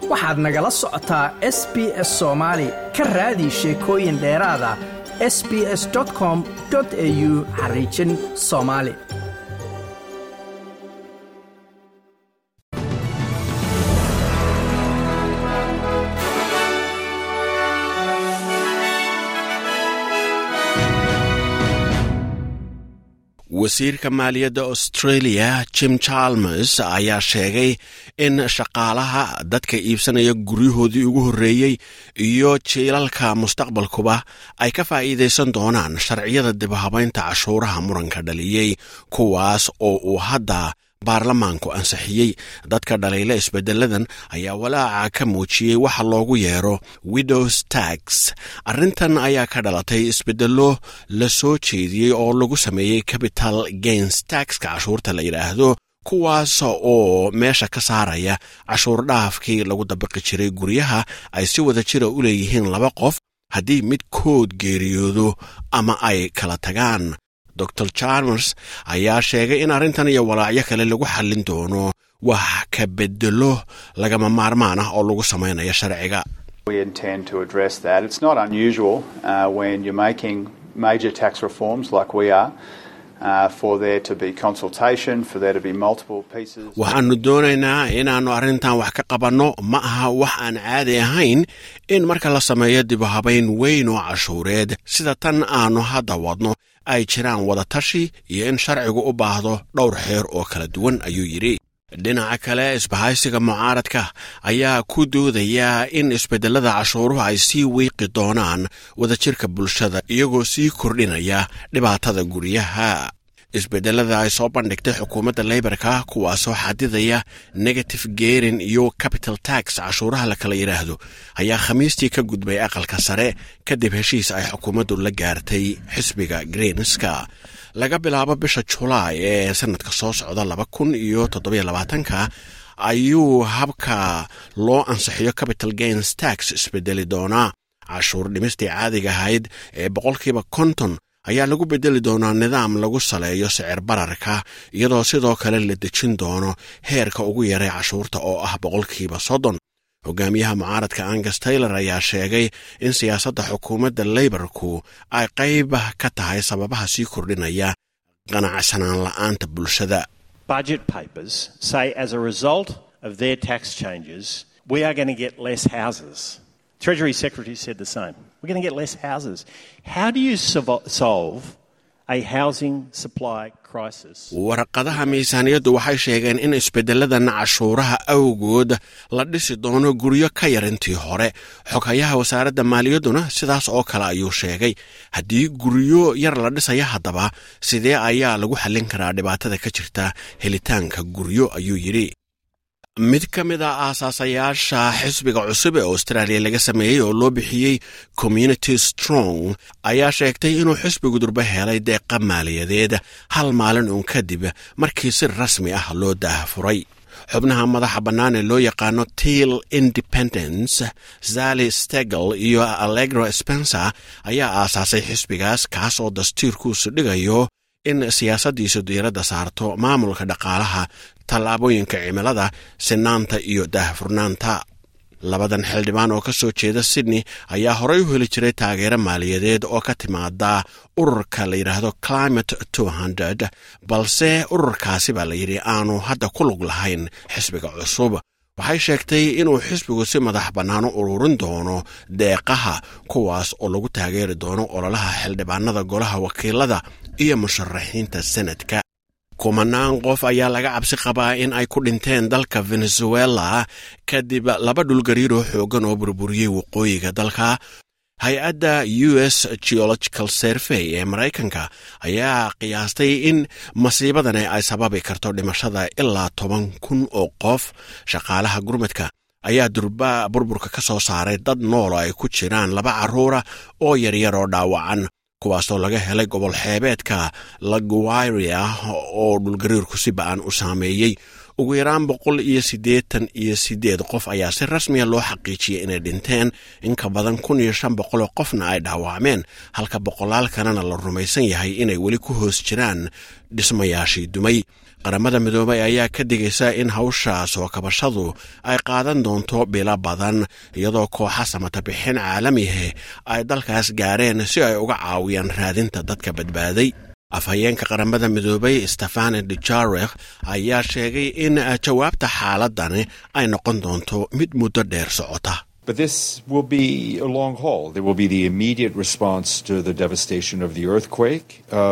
waxaad nagala socotaa s b s soomaali ka raadi sheekooyin dheeraada s b s com au xariijin soomaali wasiirka maaliyadda australia jim chalmers ayaa sheegay in shaqaalaha dadka iibsanaya guryahoodii ugu horreeyey iyo jiilalka mustaqbalkuba ay ka faa'iidaysan doonaan sharciyada dibhabaynta cashuuraha muranka dhaliyey kuwaas oo uu hadda baarlamaanku ansixiyey dadka dhaliila isbeddeladan ayaa walaaca ka muujiyey waxa loogu yeero widows tax arrintan ayaa ka dhalatay isbeddello la soo jeediyey oo lagu sameeyey capital gains taxka cashuurta la yidhaahdo kuwaas oo meesha ka saaraya cashuur dhaafkii lagu dabiqi jiray guryaha ay si wada jira u leeyihiin laba qof haddii midkood geeriyoodo ama ay kala tagaan dor chalmers ayaa sheegay in arrintan iyo walaacyo kale lagu xallin doono wax ka bedelo lagama maarmaan ah oo lagu samaynayo sharciga We intend to address that. It's not unusual uh, when you're making major tax reforms like we are. Uh, for there to be consultation, for there to be multiple pieces. waxaannu doonaynaa inaannu arrintan wax ka qabanno ma aha wax aan caadi ahayn in marka la sameeyo dibuhabayn weyn oo cashuureed sida tan aannu hadda wadno ay jiraan wadatashi iyo in sharcigu u baahdo dhowr xeer oo kala duwan ayuu yidhi dhinaca kale isbahaysiga mucaaradka ayaa ku doodaya in isbedelada cashuuruhu ay sii wiiqi doonaan wadajirka bulshada iyagoo sii kordhinaya dhibaatada guryaha isbedelada ay soo bandhigtay xukuumadda leybarka kuwaasoo xadidaya negative gerin iyo capital tax cashuuraha la kala yidhaahdo ayaa khamiistii ka gudbay aqalka sare kadib heshiis ay xukuumaddu la gaartay xisbiga greenska laga bilaabo bisha julaay ee sanadka soo socda laba kun iyo toddobiyo labaatanka ayuu habka loo ansixiyo capital gains tax isbedeli doonaa cashuur dhimistii caadiga ahayd ee boqolkiiba konton ayaa lagu bedeli doonaa nidaam lagu saleeyo sicir bararka iyadoo sidoo kale la dejin doono heerka ugu yaray cashuurta oo ah boqolkiiba soddon hogaamiyaha mucaaradka angus taylor ayaa sheegay in siyaasadda xukuumadda leybarku ay qayb ka tahay sababaha sii kordhinaya qanacsanaan la'aanta bulshada budget papers say as a result of their tax changes, we are going to get less houses. Treasury Secretary said the same. We're going to get less houses. How do you solvo- solve a housing supply crisis? warqadaha miisaaniyaddu waxay sheegeen in isbeddeladan cashuuraha awgood la dhisi doono guryo ka yar intii hore xoghayaha wasaaradda maaliyadduna sidaas oo kale ayuu sheegay haddii guryo yar la dhisaya haddaba sidee ayaa lagu xallin karaa dhibaatada ka jirta helitaanka guryo ayuu yidhi mid ka mid a aasaasayaasha xisbiga cusub ee austraaliya laga sameeyey oo loo bixiyey community strong ayaa sheegtay inuu xisbigu durbe helay deeqa maaliyadeed hal maalin uun kadib markii si rasmi ah loo daahafuray xubnaha madaxa bannaan ee loo yaqaano til independence zali stegel iyo allegro spencer ayaa aasaasay xisbigaas kaas oo dastiirkuusu dhigayo in siyaasaddiisu diiradda saarto maamulka dhaqaalaha tallaabooyinka cimilada sinaanta iyo daahfurnaanta labadan xildhibaan oo ka soo jeeda sydney ayaa horey u heli jiray taageero maaliyadeed oo ka timaada ururka la yidhaahdo climate hundred balse ururkaasi baa la yidhi aanu hadda ku lug lahayn xisbiga cusub waxay sheegtay inuu xisbigu si madax bannaan u ururin doono deeqaha kuwaas oo lagu taageeri doono ololaha xildhibaanada golaha wakiilada iyo musharaxiinta senadka kumanaan qof ayaa laga cabsi qabaa in ay ku dhinteen dalka venezuela kadib laba dhulgariiroo xooggan oo burburiyey waqooyiga dalka hay-adda u s geological survey ee maraykanka ayaa qiyaastay in masiibadani ay sababi karto dhimashada ilaa toban kun oo qof shaqaalaha gurmadka ayaa durba burburka ka soo saaray dad nool ay ku jiraan laba carruura oo yaryar oo dhaawacan kuwaasoo laga helay gobol xeebeedka laguairia oo dhulgariirku si ba-an u saameeyey ugu yaraan boqol iyo siddeetan iyo siddeed qof ayaa si rasmiya loo xaqiijiyey inay dhinteen in ka badan kun iyo shan boqol oo qofna ay dhaawacmeen halka boqolaal kalena la rumaysan yahay inay weli ku hoos jiraan dhismayaashii dumay qaramada midoobay ayaa ka digaysa in hawsha soo kabashadu ay qaadan doonto bilo badan iyadoo kooxa samata bixin caalamihe ay dalkaas gaareen si ay uga caawiyaan raadinta dadka badbaaday afhayeenka qaramada midoobay stefane dujarek ayaa sheegay in jawaabta xaaladani ay noqon doonto mid muddo dheer socota But this will be a long haul. There will be the immediate response to the devastation of the earthquake,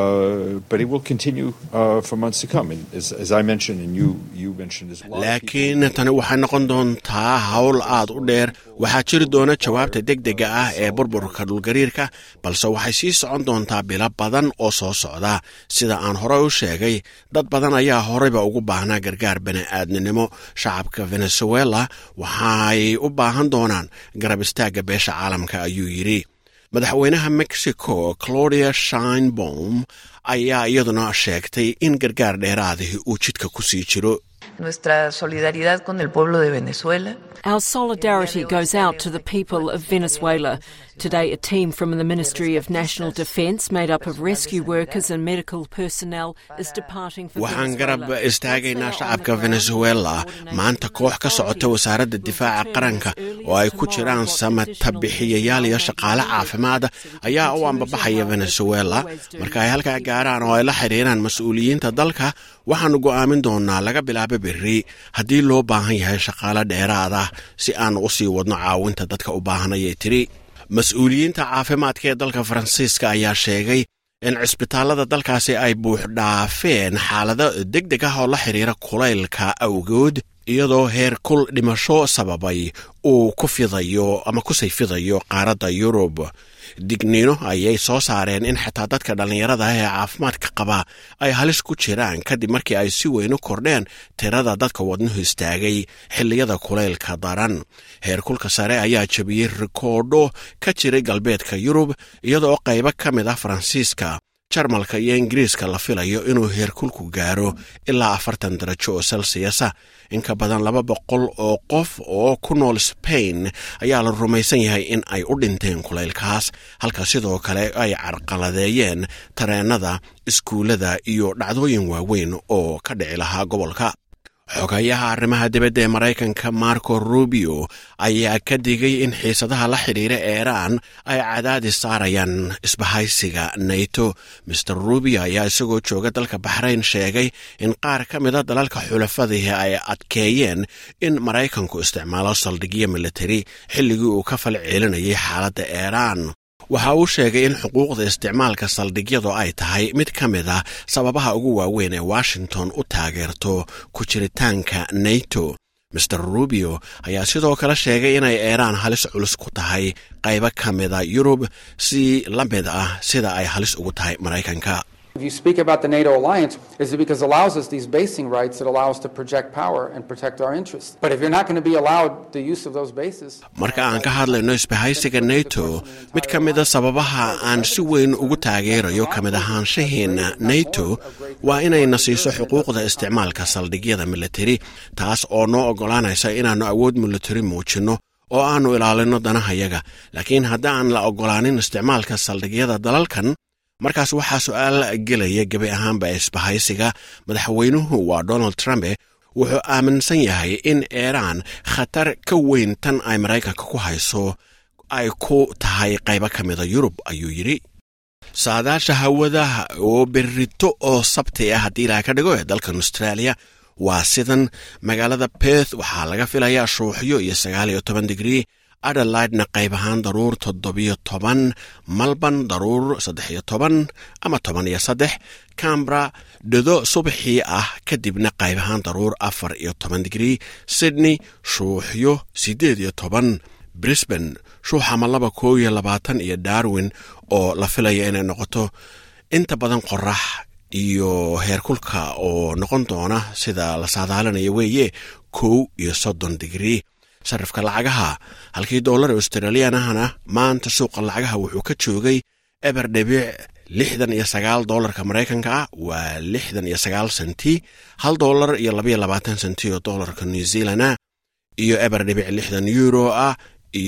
uh, but it will continue uh, for months to come. And as, as I mentioned, and you, you mentioned as well. laakiin tani waxay noqon doontaa hawl aad u dheer waxaa jiri doona jawaabta degdega ah ee burburka dhulgariirka balse waxay sii socon doontaa bilo badan oo soo socda sida aan horey u sheegay dad badan ayaa horeyba ugu baahnaa gargaar bani'aadninimo shacabka venezuela waxay u baahan doonaan garab istaagga beesha caalamka ayuu yidhi madaxweynaha mexico claudia shinebom ayaa iyaduna sheegtay in gargaar dheeraadihi uu jidka ku sii jiro Nuestra solidaridad con el pueblo de Venezuela. Our solidarity goes out to the people of Venezuela. Today, a team from the Ministry of National Defence, made up of rescue workers and medical personnel, is departing for waxaan Venezuela. garab istaagaynaa shacabka venezuela maanta koox ka socota wasaaradda difaaca qaranka oo ay ku jiraan samata bixiyayaal iyo shaqaale caafimaad ayaa u ambabaxaya venezuela marka ay halkaa gaaraan oo ay la xidhiiraan mas-uuliyiinta dalka waxaanu go'aamin doonaa laga bilaabo berri haddii loo baahan yahay shaqaale dheeraad ah si aanu u sii wadno caawinta dadka u baahanayay tiri mas-uuliyiinta caafimaadka ee dalka faransiiska ayaa sheegay in cisbitaallada dalkaasi ay buux dhaafeen xaalado deg deg ah oo la xidhiira kulaylka awgood iyadoo heer kul dhimasho sababay uu ku fidayo ama kusii fidayo qaaradda yurub digniino ayay soo saareen in xitaa dadka dhallinyarada ah ee caafimaadka qaba ay halis ku jiraan kadib markii ay si weyn u kordheen tirada dadka wadnuhu istaagay xilliyada kulaylka daran heerkulka sare ayaa jebiyey rikoodho ka jiray galbeedka yurub iyadoo qaybo ka mid ah faransiiska jarmalka iyo ingiriiska la filayo inuu heerkulku gaaro ilaa afartan darajo oo selsiasa in ka badan laba boqol oo qof oo ku nool spain ayaa la rumaysan yahay in ay u dhinteen kulaylkaas halka sidoo kale ay carqaladeeyeen tareennada iskuullada iyo dhacdooyin waaweyn oo ka dhici lahaa gobolka xogayaha arrimaha dibadda ee maraykanka marco rubio ayaa ka digay in xiisadaha la xidhiira eeraan ay cadaadis saarayaan isbahaysiga nato master rubio ayaa isagoo jooga dalka baxrayn sheegay in qaar ka mida dalalka xulafadihi ay adkeeyeen in maraykanku isticmaalo saldhigyo militari xilligii uu ka fal ceelinayay xaaladda eeraan waxa uu sheegay in xuquuqda isticmaalka saldhigyadu ay tahay mid ka mid a sababaha ugu waaweyn ee washington u taageerto ku jiritaanka nato master rubio ayaa sidoo kale sheegay inay eeraan halis culus ku tahay qaybo ka mida yurub si la mid ah sida ay halis ugu tahay maraykanka If you speak about the NATO alliance, is it because it allows us these basing rights that allow us to project power and protect our interests? But if you're not going to be allowed the use of those bases, marka aan ka hadlayno isbahaysiga nato mid ka mida sababaha aan si weyn ugu taageerayo ka mid ahaanshaheena nato waa inayna siiso xuquuqda isticmaalka saldhigyada militari taas oo noo oggolaanaysa inaannu awood militari muujinno oo aannu ilaalinno danahayaga laakiin haddaan la oggolaanin isticmaalka saldhigyada dalalkan markaas waxaa su-aal gelaya gebi ahaanba isbahaysiga madaxweynuhu waa donald trumpe wuxuu aaminsan yahay in eeraan khatar ka weyn tan ay maraykanka ku hayso ay ku tahay qaybo ka mida yurub ayuu yidhi saadaasha hawadaha oo berrito oo sabti ah haddii ilaha ka dhigo ee dalkan australia waa sidan magaalada beth waxaa laga filayaa shuuxyo iyo sagaal iyo toban digrii adelaidna qayb ahaan daruur toddobiyo toban malban daruur saddex iyo toban ama toban iyo saddex cambra dhado subaxii ah kadibna qayb ahaan daruur afar iyo toban digrii sydney shuuxyo siddeed iyo toban brisbane shuuxama laba koo iyo labaatan iyo darwin oo la filaya inay noqoto inta badan qorax iyo heerkulka oo noqon doona sida la saadaalinaya weeye kow iyo soddon digrii sarifka lacagaha halkii doolar australiyanahana maanta suuqa lacagaha wuxuu ka joogay eber dhibic lixdan iyo sagaal doolarka maraykanka ah waa lixdan iyo sagaal senti hal doolar iyo labaiyo labaatan senti oo doolarka new zealana iyo eber dhibic lixdan euro ah iyo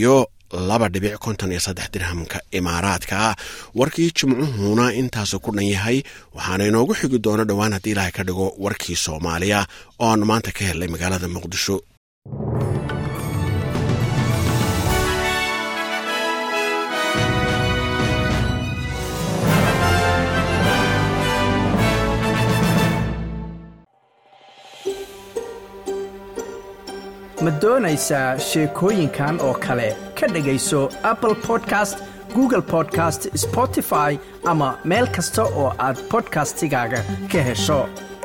laba dhibic konton iyo saddex dirhamka imaaraadka ah warkii jimcuhuna intaasu ku dhan yahay waxaana inoogu xigi doono dhowaan haddii ilaahay ka dhigo warkii soomaaliya oo aan maanta ka helnay magaalada muqdisho ma doonaysaa sheekooyinkan oo kale ka dhegayso apple podcast google podcast spotify ama meel kasta oo aad bodkastigaaga ka hesho